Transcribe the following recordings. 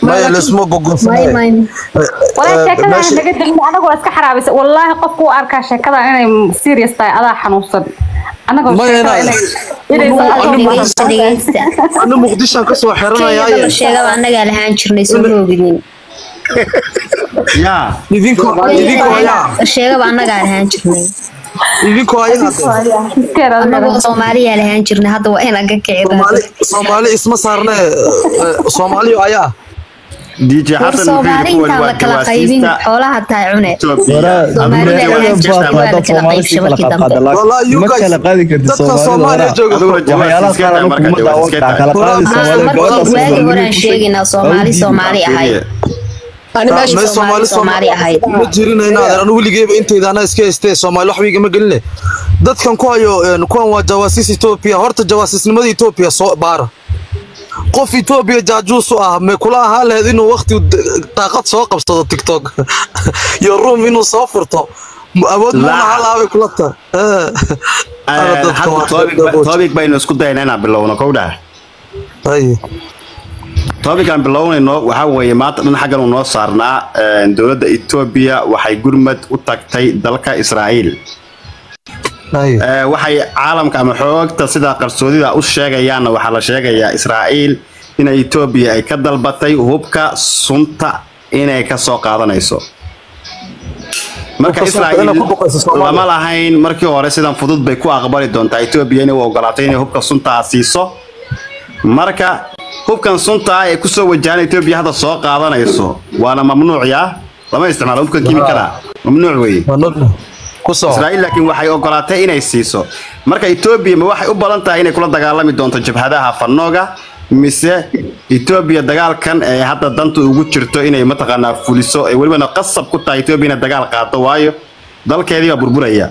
maya laisma may gogosanay may walaa sheekada meesha- naga degin anagu waa iska xaraabisa wallaahi qofku u arkaa sheekada inay serious tahay adaa xanuunsan anagoo Ma sheekada ina- inay inay Anu- soo- anu- dhegeysta dhegeysta ana muqdishaan kasoo kenyada la xiranaya sheegaba annagaa lahaan jirnay soo moogidin yaa idinko idinko ayaa la sheegaba annagaa lahaan jirnay idinko ayaa hadee Iskeeda adiga. annagoo soomaaliyaa lahaan jirnay hadda waa inaan ka soomaali kicida soomaali isma saarne soomaaliyo ayaa dj war xasan soomaali intaan la kala qaybin xoolaha taa cune Wallahi, you ma guys- kala qaadi kartid dadka Soomaalida Soomaaliya waraa. jooga waxyaalaha qaar anu kuma daawan karaa kala qaadi Soomaalida gabadha waagi horaan Soomaaliyeed sheegaynaa soomaali soomaali ahayd Ani meesha Soomaali Soomaali Soomaali ahayd. ma jirin inaad anu weligeyba intayda anaa iska haystee Soomaali wax wiigama geline dadkan ku hayo een, kuwan waa jawaasiis Ethiopia horta jawaasiisnimada Ethiopia soo baara qof Ethiopia jaajuus u ah ma kula ahaa lahayd inuu waqti daaqad soo qabsado TikTok iyo room inuu soo furto Ma- awood ma La- laha laabay kula tahay Eh. Ana dadka waa hadda topic baynu isku dayna inaan bilowno kowdhaa Ay. topican bilownayno waxaa weeye maanta dhan xaggan uu noo saarnaa een, dowladda etoobiya waxay gurmad u tagtay dalka israa'iil Ay. Ee, waxay caalamka ama xoogta sida qarsoodida u sheegayaanna waxaa la sheegayaa israa'iil in etoobiya ay ka dalbatay hubka sunta inay ka soo qaadanayso marka Hubka sunta israa'iil inay ku boqayso Soomaaliya. lama lahayn markii hore sidan fudud bay ku aqbali doontaa etoobiya inay u ogolaatay inay hubka sunta siiso marka hubkan sunta ah ee kusoo wajahan etoobiya hadda soo qaadanayso waana mamnuuc yaa lama isticmaalo hubkan kiimikada mamnuuc weeye Waa nool. ku soo israa'iil laakiin waxay ogolaatay inay siiso marka etoobiya ma waxay u badan tahay inay kula dagaalami doonto jabhadaha fanooga mise etoobiya dagaalkan ee hadda danta ugu jirto inay mataqaanaa fuliso ee welibana qasab ku tahay etoobiya inay dagaal qaado waayo dalkeedii baa burburaya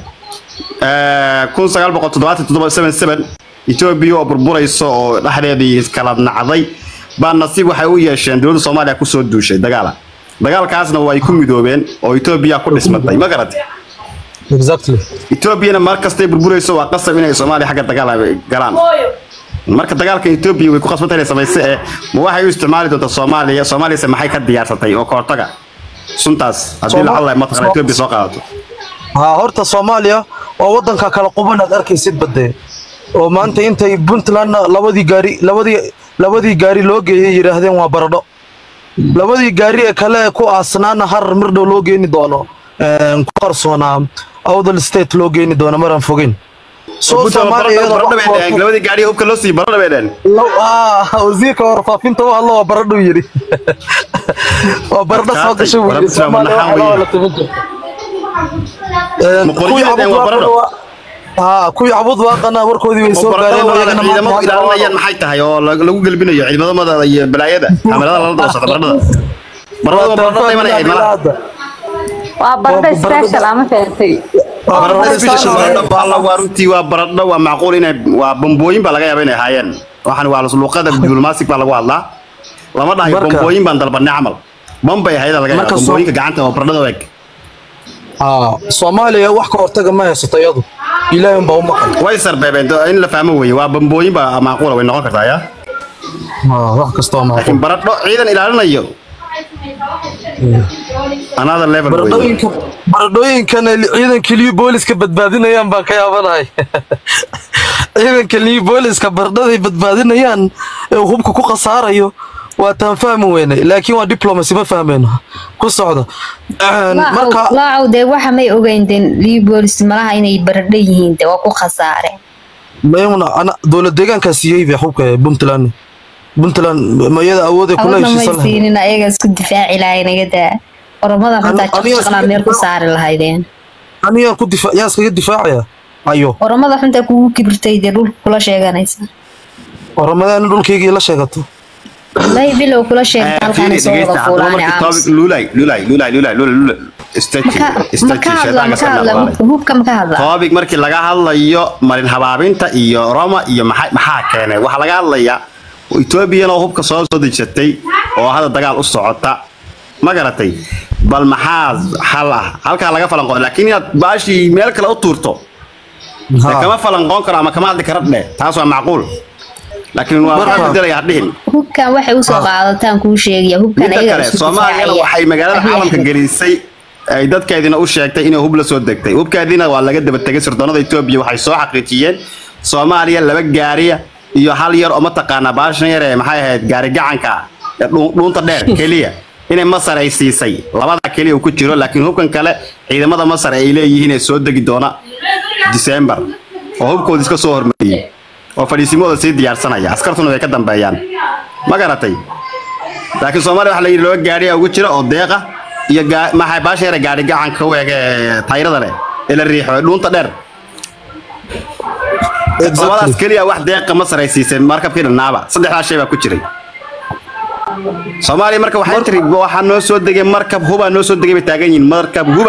kun sagaal boqol toddobaatan toddoba seven seven etoobiya oo burburayso oo dhexdeedii kala nacday baa nasiib waxay u yeesheen dowladda soomaaliya kusoo duushay dagaala dagaalkaasna waa ay ku midoobeen oo etoobiya ku dhismatay ma garatay exactly etoobiyana mar kastay burburayso waa qasab inay soomaaliya xagga dagaal ay galaan marka dagaalka etoobiya way ku qasbantay inay samayso ee ma waxay u isticmaali doontaa soomaaliya soomaaliyase maxay ka diyaarsatay oo ka hortaga suntaas haddii Sooma- lacalla mataqana Soom- etoobiya soo qaadato ها horta Soomaaliya waa wadanka kala quban aad arkaysid badee oo maanta intay Puntland labadii gaari labadii labadii gaari loo geeyay yiraahdeen waa baradho labadii gaari ee kale ku aasnaana har mir dhow loo geeni doono een ku qarsoonaa Awdal State loo geeni doono maran fogin soo Soomaaliya iyadoo wax walba- labadii gaari hubka loo sii baradho bay dheen Law- ah, wasiirka warfaafinta waa hadlo waa baradho yiri waa baradho soo gashay buu yiri Warabta Soomaaliya madaxa waxaa weeye. la timin jirta Een, Ma kuwii qoryahooda cabud waa baradho? waaqana waa- haa kuwii cabud waaqana warkoodii way soo gaareen oo iyagana ciidamo maanta ilaalinayaan maxay tahay oo lag- lagu gelbinayo ciidamadooda iyo balaayada kamerada lala daba socda baradhada baradhada waa baradhada iman ahayd malaha waa barda Waa barda- special ama fahamtay baradho waa runtii waa baradho waa macquul inay waa bambooyin baa laga yaaba inay ahaayeen waxaan waa luqada diblomatic baa lagu hadlaa lama dhahayo Marka- bambooyin baan dalbanay camal bambay ahayd laga yaaba Marka soo- bambooyinka gacanta oo baradhada u eg haa Soomaaliya wax ka hortaga ma haysato iyadu ilaahay baa u maqan way sarbeebeen do- in la fahmo weeye waa bambooyin baa macquula way noqon kartaa yaa haa wax kasta oo maqan laakiin baradho ciidan ilaalinayo another level weeye baradhooyinka baradhooyinkan ay ciidanka liyu booliska badbaadinayaan baan ka yaabanahay ciidanka liyu booliska baradhaday badbaadinayaan ee uu hubka ku khasaarayo waa taan fahmi weynay laakiin waa diplomacy ma fahmeyno ku socda Een, marka laacow dee waxa may ogeyn den libolis malaha inay baradho yihiin de waa ku khasaare mayuna ana dowlad deegaankaa siiyey bay hubka ee puntland puntland mayada awooday kula awadna may heshiisan lahayd siinin ayaga isku difaaci lahayn iga daa oromada xuntaa Ani- aniga jaqjaqlaa iska meel ku difaac- saari lahaydeen anigaan ku difa yaan iskaga difaacaya ayo oromada xuntaa kugu kibirtay dee dhulka kula sheeganaysa oo ramadaan in dhulkaygii la sheegato wallahi bilow kula sheegta halkaana soo wada fuulaane aamus lulay lulay lulay lulay lulay maka maka hadla maka hadla hubka maka hadla topic markii laga hadlayo marin habaabinta iyo roma iyo maxaa maxaa keenay waxaa laga hadlayaa etoobiyana oo hubka soo soo dejatay oo hadda dagaal u socota ma garatay bal maxaa xal ah halkaa laga falanqo laakiin inaad baashii meel kale u tuurto dee kama falanqoon karo ama kama hadli kara dheh taas waa macquul laakiin waa Marka- waxaa bedelaya hadhihin hubkan waxay usoo qaadataan kuu sheegaya hubkan midda ayaga kale isku soomaaliyana difaacaya. waxay magaalada Abiy caalamka Ahmed. gelisay ay dadkeedina u sheegtay inay hub la soo degtay hubkeediina waa laga daba tegay sirdoonada etoobiya waxay soo xaqiijiyeen soomaaliya laba gaariya iyo hal yar oo mataqaanaa baashan yar ee maxay ahayd gaari gacanka ee dhuu- dhuunta dheer keliya inay masar ay siisay labada keliya uu ku jiro laakiin hubkan kale ciidamada masar ay leeyihiin ee soo degi doona disembar oo hubkooda iska soo hormariyey oo fadhiisimooda sii diyaarsanaya askartuna way ka dambeeyaan ma garatay laakiin soomaaliya waxaa la yidhi laba gaari ugu jira oo deeqa iyo gaa- maxay baasha yare gaari gacanka u eg ee tayrada leh ee la riixo ee dhuunta dheer labadaas keliya wax deeqa masar ay siisay markabkii dhannaaba saddexdaas shay baa ku jiray soomaaliya marka waxay tiri waxaa noo soo degay markab hubaa noo soo degay bay taagan yihiin markab huba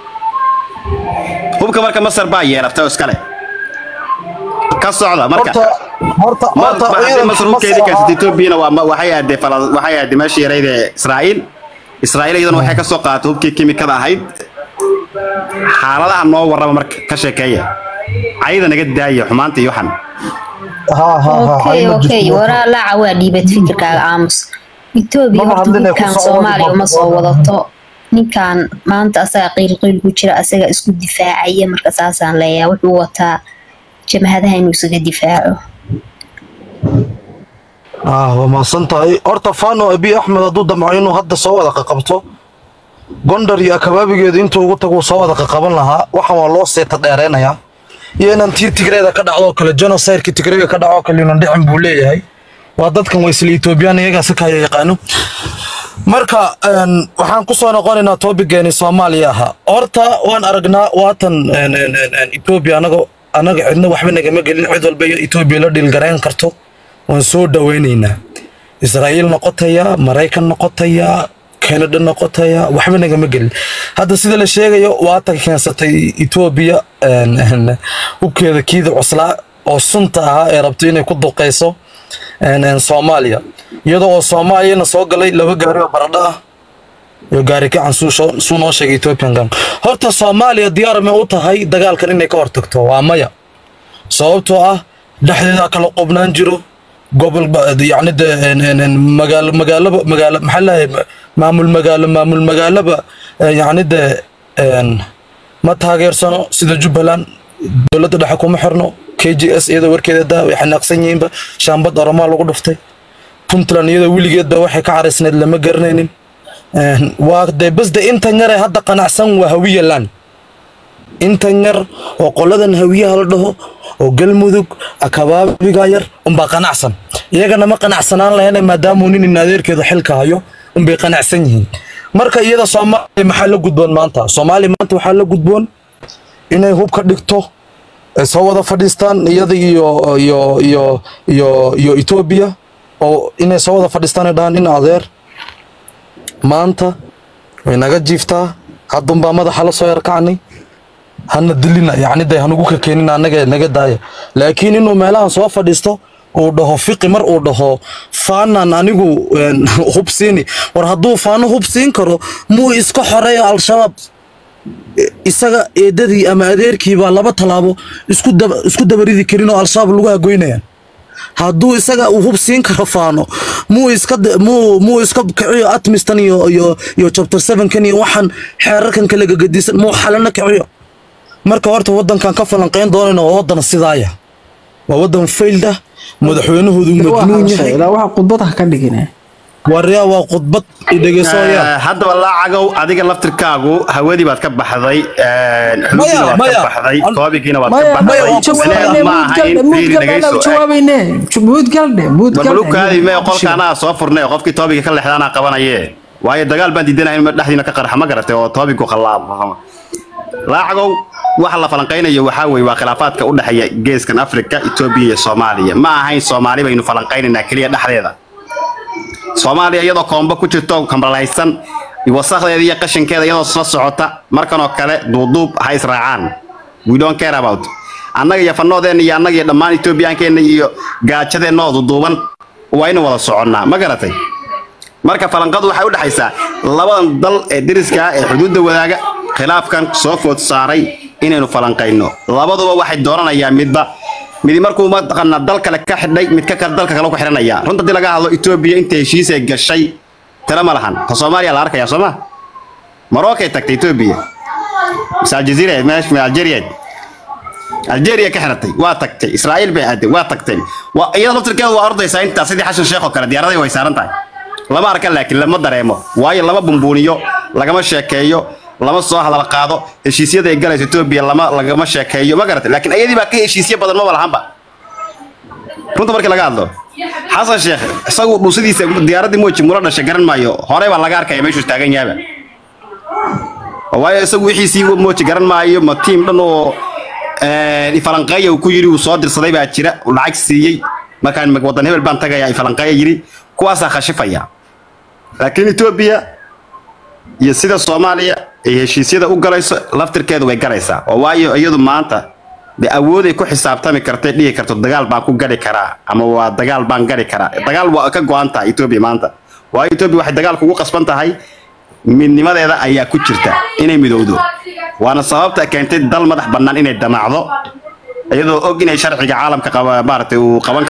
hubka marka masar baa yeelatay oo iskale ka socda marka horta horta horta hadii ciidanka masar hubkeedii Masar kaysatay ahaa- etoobiyana waa ma- waxay aadee Fala- waxay aadee meeshii yarayd ee israa'iil israa'iil iyadana waxay ka soo qaadatay hubkii kimikada ahayd xaaladaha noo warrama marka ka sheekeeya cayda naga daaya xumaanta iyo waxan ها ها ها okay هاي okay مجلس waraa laaca waa dhiibad fikirkaaga aamus etoobiya Mama horta hadlina hubkan ku soo soomaaliya wadi uma soo marka. wadato ninkan maanta asaga qiil qiil ku jira asaga isku difaacaya marka saasaan leeyahay wuxuu wataa jamhadaha inuu isaga difaaco ah waa mahadsantahay horta fano abi axmed hadduu damco inuu hadda soo wada qaqabto gondar iyo akabaabigeedu intuu ugu tagu soo wada qaqaban lahaa waxan waa loo seeta dheereynayaa iyo inaan tii tigreeda ka dhacdo oo kale genocideki tigreega ka dhaco oo kale inan dhicin buu leeyahay waa dadkan waa isla etoobiyaan iyagaa si kaya yaqaano marka een, waxaan ku soo noqonaynaa topigeeni soomaaliya ahaa horta waan aragnaa waatan een, een, een, een, etoobiya anaga anaga cidna waxba nagama gelin cid walba iyo etoobiya la dhiilgarayn karto waan soo dhaweynaynaa israa'iil noqotaya maraykan noqotaya kanada noqotaya waxba nagama gelin hadda sida la sheegayo waatan keensatay etoobiya een, een, hubkeeda kiida cuslaa oo sunta ahaa ee rabto inay ku duqeyso een, een, soomaaliya iyadoo oo soomaaliyana soo galay laba gaari oo baradho ah iyo gaari gacan suu soo- suu noo sheegay ethiopian gang horta soomaaliya diyaar ma u tahay dagaalkan inay ka hortagto waa maya sababtoo ah dhexdeeda kala qubnaan jiro gobol ba- yacni de een- een- een magaalo magaalaba magaalo maxaa lahay maamul magaalo maamul magaalaba eh, yacni de een, ma taageersano sida jubbaland dowladda dhexe kuma xirno k g s iyadoo warkeeda daa way xanaaqsan yihiinba shaambad oromaa lagu dhuftay puntland iyadoo weligeedba waxay ka caraysneed lama garanaynin Een, waa de bas de intan yare hadda qanacsan waa hawiya land intan yar oo qoladan hawiyaha la dhaho oo galmudug akabaabiga yar unbaa qanacsan iyagana ma qanacsanaan lahayna maadaamuu nin in adeerkeeda xilka hayo unbay qanacsan yihiin marka iyada soomaaliya maxaa la gudboon maanta soomaaliya maanta waxaa la gudboon inay hub ka dhigto ay soo wada fadhiistaan iyada iyo iyo iyo iyo iyo etoobiya oo inay soo wada fadhiistaan ay dhahaan in adeer maanta way naga jiiftaa haddunbaa madaxa la soo yarkacnay hana dilina yacni de hanugu ka keenin annaga naga daaya laakiin inuu meelahan soo fadhiisto uu dhaho fiqi mar uu dhaho faanan anigu een, hub siini war hadduu faano hub siin karo muu iska xoreeyo al-shabaab isaga eedadii ama adeerkii baa laba tallaabo isku daba isku dabaridi karin oo al-shabaab lagu hagoynayaan hadduu isaga uu hub siin karo faano muu iska da- muu muu iska kiciyo atmistan iyo iyo iyo chapter 7 kan iyo waxaan xeerarkan kala gagadisan muu xalana kiciyo marka horta wadankan ka falanqeyn doonayna waa wadan sidaaya waa wadan failed ah madaxweynahoodu majnuun yahay ilaa waxa khudbad ha ka dhigine waryaa waa khudbad idhegeysooyaa Eh, haddaba laacagow adiga laftirkaagu hawadii baad ka baxday eh, Maya, xuduudiina waad maya. ka baxday An- koobigiina waad maya ka maya baxday jawaabayne Macnaheedu ma ahayn muud fiiri galne dhegeyso. jawaabayne muud galne muud warbalukaadii mee qolka anaa soo furnay oo qofkii toobiga ka leexda anaa qabanaye waayo dagaal baan diidanahay in dhexdiina ka qarxa ma garatay oo toobigu khalaabo laacagow waxa la falanqaynayo waxaa weeye waa khilaafaadka u dhexeeya geeskan afrika etoobiya iyo soomaaliya ma ahayn soomaali baynu falanqaynaynaa keliya dhexdeeda soomaaliya iyadoo koombo ku jirto kambalaysan wasakdeeda iyo qashinkeeda iyadoo isla socota markan oo kale duuduub ha israacaan we don't care about annaga iyo fanoodeena iyo annaga iyo dhammaan etoobiyaankeena iyo gaajadeenna oo duuduuban waa inu wada soconnaa ma garatay marka falanqadu waxay u dhexaysaa labadan dal ee deriska ah ee xuduudda wadaaga khilaafkan soo food saaray inaynu falanqayno labaduba waxay dooranayaan midba midi markuu mataqaanaa dal kale ka xidhay mid ka kale dalka kale ku xidhanaya runta hadii laga hadlo etoobiya inta heshiis ay gashay tala ma lahan ta soomaaliya la arkaya soo ma marookay tagtay etoobiya mise aljaziira meesh me algeria algeria ka xiratay waa tagtay israa'iil bay aaday waa tagtay waa iyada laftirkeedu waa ordaysaa intaa sidii xashan sheekh oo kale diyaaraday way saaran tahay lama arka laakiin lama dareemo waayo lama bumbuuniyo lagama sheekeeyo lama soo hadal qaado heshiisyada ay galayso etoobiya lama lagama sheekeeyo ma garatay laakiin iyadii baa ka heshiisyo badan maba lahanba runta markii laga hadlo xasan sheekh isagu dhuusidiisa diyaaradii mooji mula dhashay garan maayo horey baa laga arkaya meeshuu taagan yahaba waayo isagu wixiisii mooji garan maayo ma tiim dhan oo ifalanqeeya uu ku yiri uu soo dirsaday baa jira uu lacag siiyey markaan wadan hebel baan tagayaa ifalanqeeya yiri kuwaasaa khashifaya laakiin etoobiya iyo sida soomaaliya ay heshiisyada u galayso laftirkeedu way galaysaa oo waayo iyadu maanta de awooday ku xisaabtami kartay dhihi karto dagaal baan ku gari karaa ama waa dagaal baan gari karaa dagaal waa ka go-an tahay etoobiya maanta waayo etoobiya waxay dagaal kugu qasban tahay midnimadeeda ayaa ku jirta inay midowdo waana sababta keentay dal madax bannaan inay damacdo iyadoo og inay sharciga caalamka qaba maaragtay uu qaban